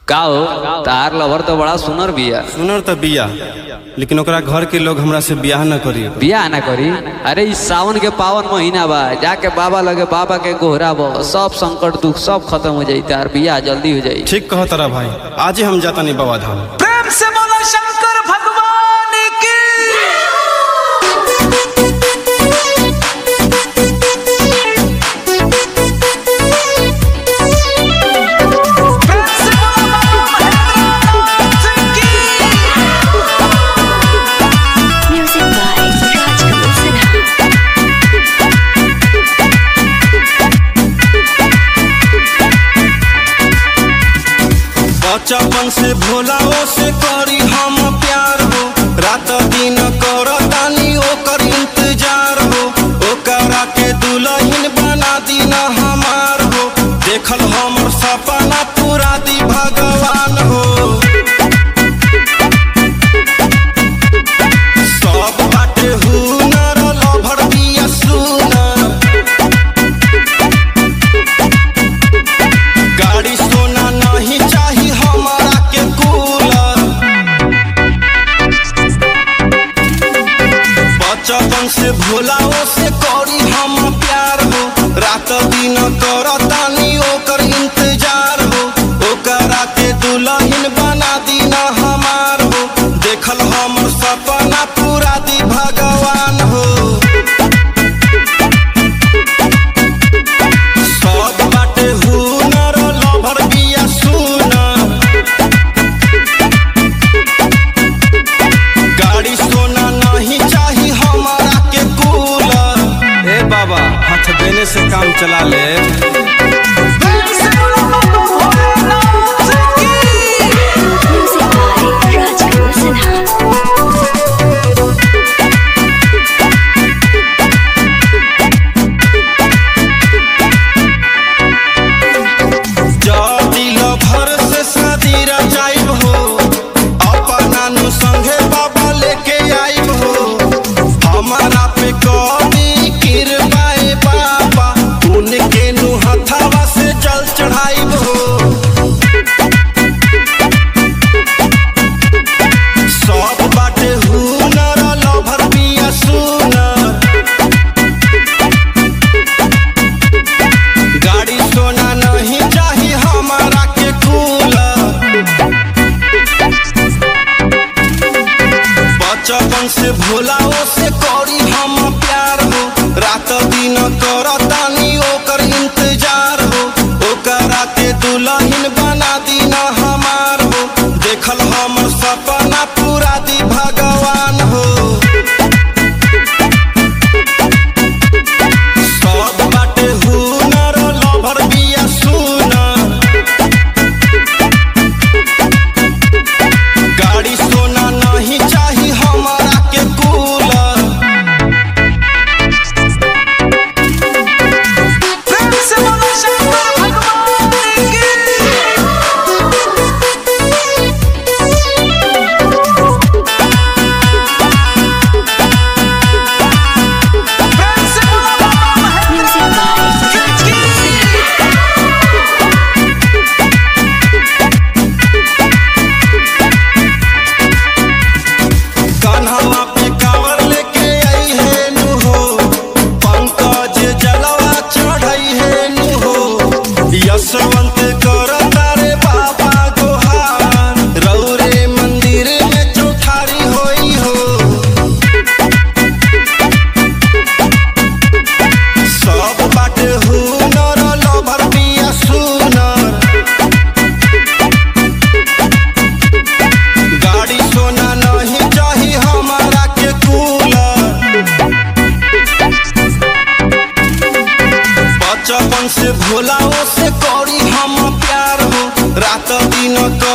का हो तार लवर तो बड़ा सुनर बिया सुनर त बिया लेकिन ओकरा घर के लोग हमरा से बियाह न करी बिया ना करी अरे इस सावन के पावन महीना बा जाके बाबा लगे बाबा के गोहरा बो सब संकट दुख सब खत्म हो जाई तार बिया जल्दी हो जाई ठीक कह तारा भाई आज ही हम जाता नहीं बाबा धाम प्रेम से बोलो शंकर भगवान की प्रेम से बोलो बाबा महेंद्रनाथ की Music by Rajkumar Sinha. बचपन से भोलाओ से करी हम प्यार हो रात दिन कर तानी ओकर इंतजार हो ओकरा के दुल्हन बना दीना हमार हो देखल हमर सपना पूरा दी भगवान हो सब बाटे हुनर लभर बिया सुनर गाड़ी सोना नहीं चाही हमारा के कूलर बचपन से भोलाओ से करी हम प्यार हो रात दिन कर तानी ओकर इंतजार हो ओकरा के दुल्हन बना दीना हमार हो देखल हमर सपना पूरा दी भगवान हो सब बाटे हुनर लभर बिया सुनर गाड़ी सोना नहीं चाही हमारा के कूलर ए बाबा हाथ देने से काम चला ले प्रेम से बोलो बाबा भोलेनाथ की Music by Rajkumar Sinha. जदी लभर से शादी रचाइब हो अपना नु संगे बाबा लेके आइब हो हमारा पे कभी किरबाए बाबा उनके नु हथवा से जल चढ़ाइब हो सब बाटे हुनर लभर बिया सुनर गाड़ी सोना नहीं चाही हमारा के कूलर बचपन से भोलाओ से करी हम प्यार हो रात दिन कर तानी ओकर इंतजार हो ओकरा के दुल्हन बना दीना हमार हो देखल हमर सपना पूरा दी भगवान हो सब बाटे हुनर लभर बिया सुनर गाड़ी सोना नहीं चाही हमारा के कूलर प्रेम से बोलो शंकर भगवान की प्रेम से बोलो बाबा Music by महेंद्रनाथ की कान्हा पे कावर लेके आई है नु हो पंकज जलवा चढ़ाई है नु हो यशवंत कर तारे बाबा गोहार रौरे मंदिर में चौठारी होई हो सब बाटे हुनर लभर बिया सुनर गाड़ी सोना नहीं चाही हमारा के कूलर बचपन से भोलाओ से करी हम प्यार हो रात दिन कर